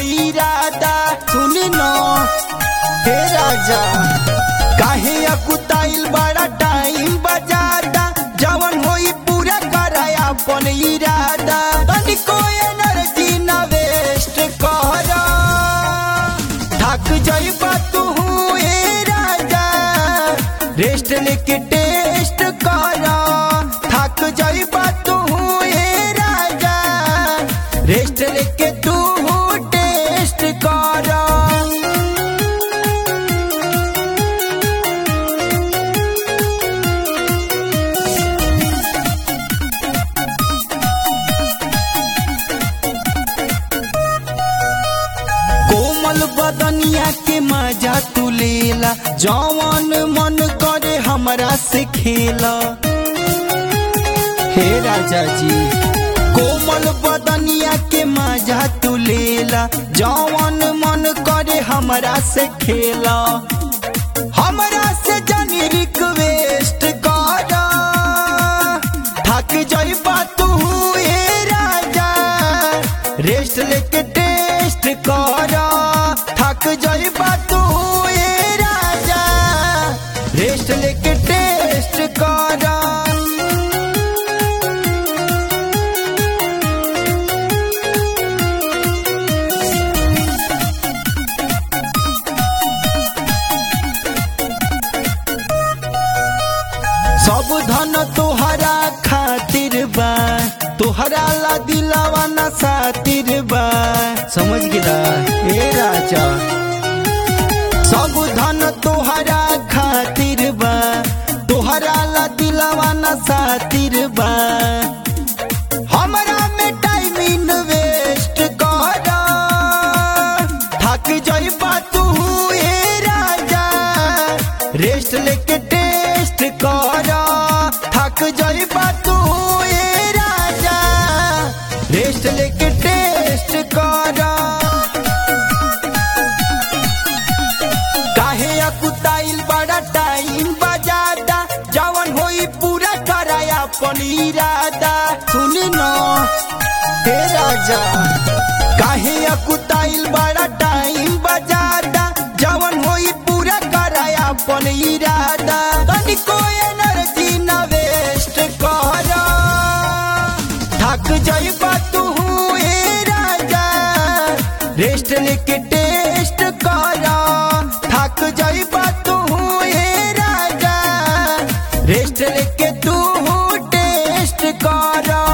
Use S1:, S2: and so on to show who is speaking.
S1: इरादा सुन न हे राजा काहे अकुताइल बड़ा टाइम बजादा जवन होई पूरा कराया अपन इरादा तनिको एनर्जी न वेस्ट कर थक जाइबा तू ए राजा रेस्ट लेके टेस्ट कर थक जाइबा तू ए राजा रेस्ट लेके तू टेस्ट कर कोमल बदनिया के मजा तू लेला जवन मन करे हमरा से खेला हे राजा जी कोमल बदनिया के मजा तू लेला जवन मन करे हमरा से खेला हमरा से जनी रिक्वेस्ट कर थक जाइबा तू ए राजा रेस्ट लेके टेस्ट कर थक जाइबा तू ए राजा रेस्ट लेके टेस्ट कर सब धन तोहरा खातिर बा तोहरा ला दिलावा ना सातिर बा समझ गिला ए राजा सब धन तोहरा खातिर बा तोहरा ला दिलावा ना सातिर बा हमरा में टाइम इन्वेस्ट कर थक जाइबा तू ए राजा रेस्ट लेके टेस्ट कर थक जाइबा तू ए राजा रेस्ट लेके टेस्ट कर काहे अकुताइल बड़ा टाइम बजादा जवन होई पूरा कराया अपन इरादा सुन न हे राजा काहे अकुताइल बड़ा टाइम बजादा जवन होई पूरा कराया अपन इरादा तनिको एनर्जी न वेस्ट कर थक जाइबा तू ए राजा रेस्ट लेके टेस्ट कर थक जाइबा तू ए राजा रेस्ट लेके तू टेस्ट कर